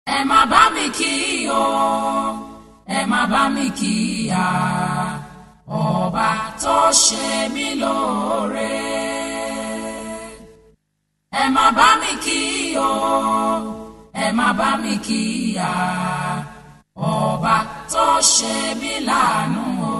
ẹ má bá mi kí o ẹ má bá mi kí ya ọba tó ṣe mí lóore ẹ má bá mi kí o ẹ má bá mi kí ya ọba tó ṣe mí láàánú o.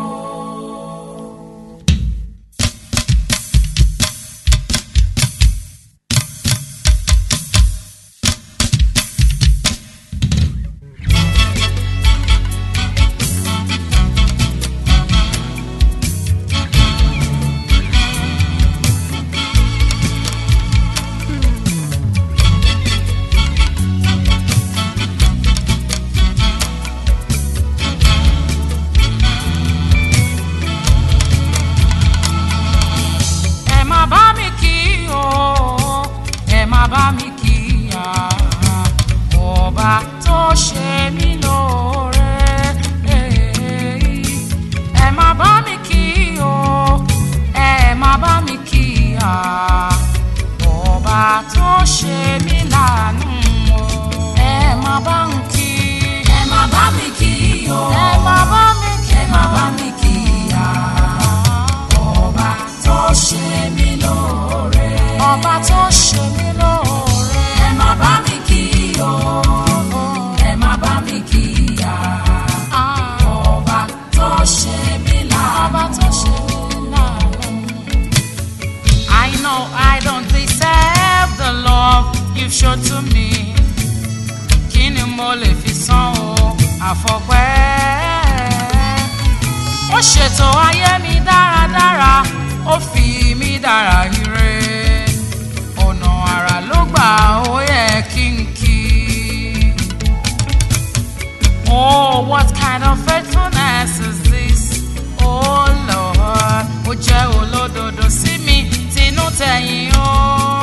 ẹ má bá mi kí o ẹ má bá mi kí ya ọba tó ṣe mí lóore ẹ má bá mi kí o ẹ má bá mi kí ya ọba tó ṣe mí láàánú o ẹ má bá ń kí ẹ má bá mi kí o ẹ má bá mi kí ẹ má bá mi kí ya ọba tó ṣe mí lóore. ọba tó ṣe mí lóore. ẹ má bá mi kí o ẹ má bá mi kí ya. ọba tó ṣe mí láàánú. ọba tó ṣe mí láàánú. I know I don't deserve the love you've shown to me. Kí ni mo lè fi san o àfọpẹ́? ó ṣètò ayé mi dáradára ó fi mí dára ire ọ̀nà àrà ló gbà ó yẹ kí n kí. Oh, what kind of faithfulness is this? Oh Lord, ó jẹ́ olódodo sí mi tinú tẹ̀yìn o.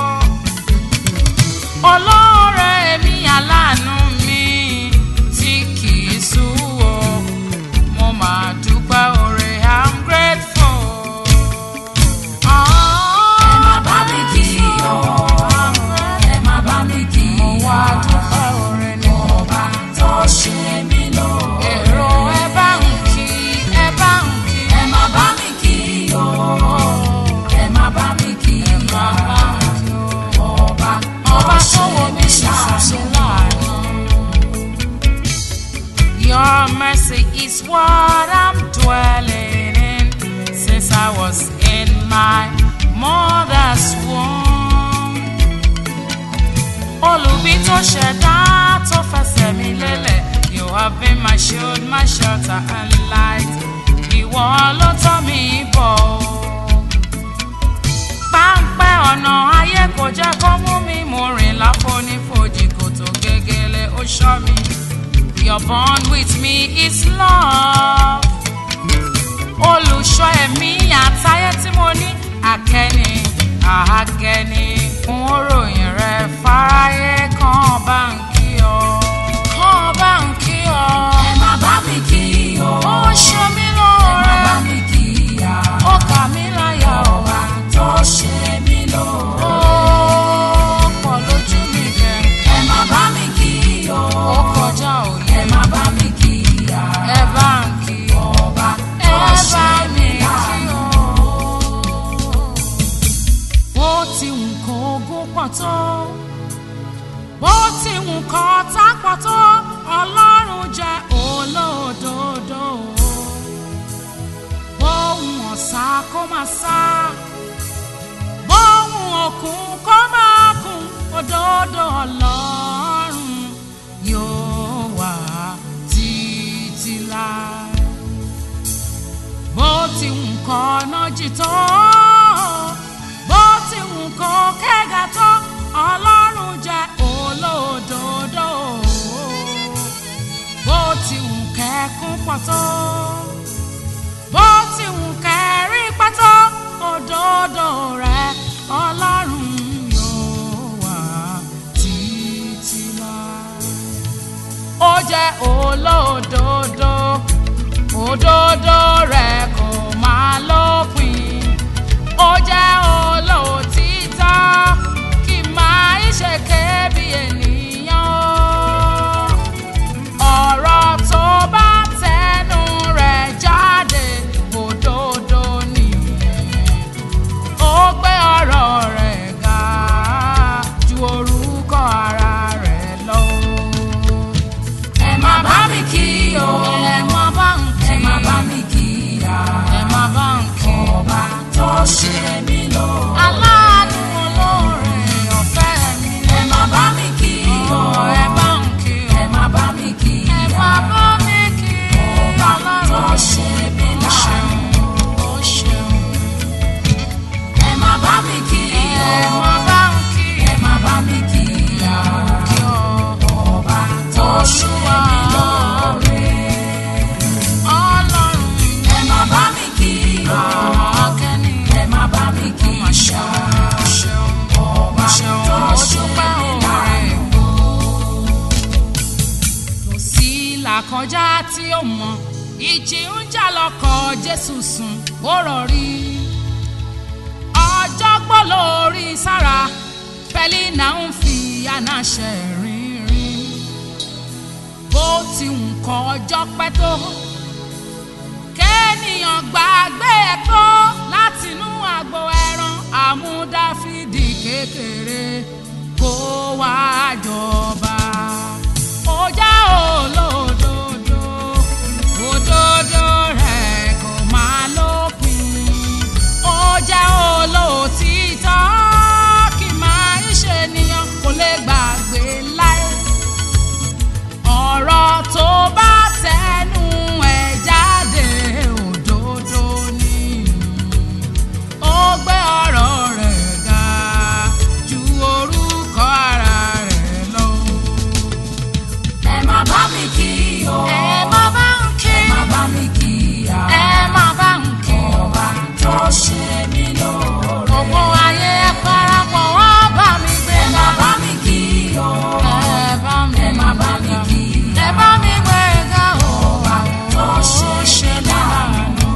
Olóore mi aláàánú mi tí kì í sú o mo máa dúpẹ́ oore i'm grateful. ẹ má bá mi kí o ẹ má bá mi kí o wá dúpẹ́ oore ní ọba tó ṣe mí lóore. èrò ẹ bá ń kí ẹ bá ń kí. ẹ má bá mi kí o ẹ má bá mi kí o ọba tó ṣe mí láàánú. Your mercy is what I'm dwelling in since I was in my mother's womb. Olùbí tó ṣẹ̀dá tó fẹsẹ̀ mi lélẹ̀, you have been my shield, my shelter and light. Ìwọ ló tọ́ mi bọ̀ o. Páńpẹ́ ọ̀nà ayé kò jẹ́ kó mú mi mo rìn láfonífojì kòtò gégélé ó ṣọ́ mi. Your bond with me is love. Olùṣọ́ ẹ̀mí àtayé tí mo ní àkẹ́ni àhágẹ́ni. Fún òròyìn rẹ fáráyé kan bá ń kí ọ. Kan bá ń kí ọ. Ẹ má bá mi kí o. Ó ṣe mí lóore. Ẹ má bá mi kí ya. Ó kà mí láyà o. Ọba tó ṣe mí lóore. Ó pọ̀ lójú mi gẹ̀. Ẹ má bá mi kí o. Ó kọjá òye. Ẹ má bá mi kí ya. Ẹ bá ń kí. Ọba tó ṣe mí láàánú. Bó ti wù kó ogún pọ̀ tó bó ti wù kọ́ tápọ̀ tó ọlọ́run jẹ́ olódodo bóun ọ̀sà kó máa sá bóun òkun kó máa kún òdodo ọlọ́run yóò wà títí láé bó ti wù kọ́ nájì tó bó ti wù kọ́ kẹ́gà tó ọlọ́run jẹ́ olódodo bó ti wù kẹ́kún pọ̀ tó bó ti wù kẹ́rí pátó òdodo rẹ ọlọ́run yóò wà títí láé ó jẹ́ olódodo òdodo rẹ̀ kò máa lópin ó jẹ́ olóòtítọ́ kì máa ń ṣe kébi ènìyàn là kọjá tí ó mọ ìjì ń jà lọkọ̀ jésù sùn ó rọrí ọjọ́ gbọ́ lórí sára pẹ́línà ń fi anáṣẹ rìnrìn bó ti ń kọ ọjọ́ pẹ́ tó kéènìyàn gbàgbé ẹ̀ tó látinú àgbo ẹran àmúdáfídì kékeré kó wá jọba ó já olódodo òdodo rẹ̀ kò máa lópin ó jẹ́ olóòtítọ́ kì máa ń ṣe ènìyàn kò lè gbàgbé láé ọ̀rọ̀ tó bá tẹnu ẹ̀ jáde òdodo ni ó gbé ọ̀rọ̀ rẹ̀ ga ju orúkọ ara rẹ̀ lọ. ẹ má bá mi kí o. ẹ má bá ń kí ẹ má bá mi kí ya. ẹ má bá ń kí ọba tó ṣe mí lóore. gbogbo ayé ẹ parapọ̀ wọ́n bá mi gbé ẹ má bá mi kí o. ẹ bá mi ẹ má bá mi kí ya. ẹ bá mi gbé ga o. ọba tó ṣe mí láàánú.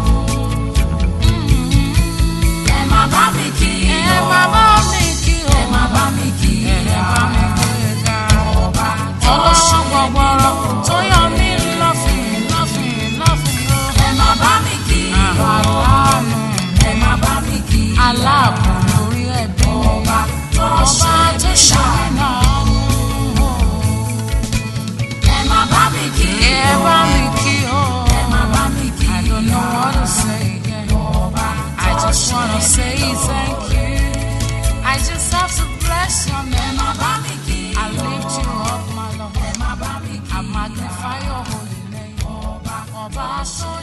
ẹ má bá mi kí ẹ o. má bá mi kí o. ẹ má bá mi kí ẹ ya. bá mi gbé ga o. ọba tó ṣe ọlọ́run mí gbọ̀gbọ̀rọ̀ lóore. tó yọ mí lọ́fìn lọ́fìn lọ́fìn o. ẹ má bá mi kí o. aláàánú ẹ má bá mi kí ya. aláàbò lórí ẹbí mi. ọba tó ọba ṣe tó mí ṣe láàánú. náà mú o. ẹ má bá mi kí ẹ o. bá mi kí o. ẹ má bá mi kí I don't know ya. what to say again. ọba I tó just ṣe wanna mí say thank you. I just have to bless your ẹ name. má bá mi kí I lift you up, my Lord. ẹ má bá mi kí I magnify your holy name. Ọba tó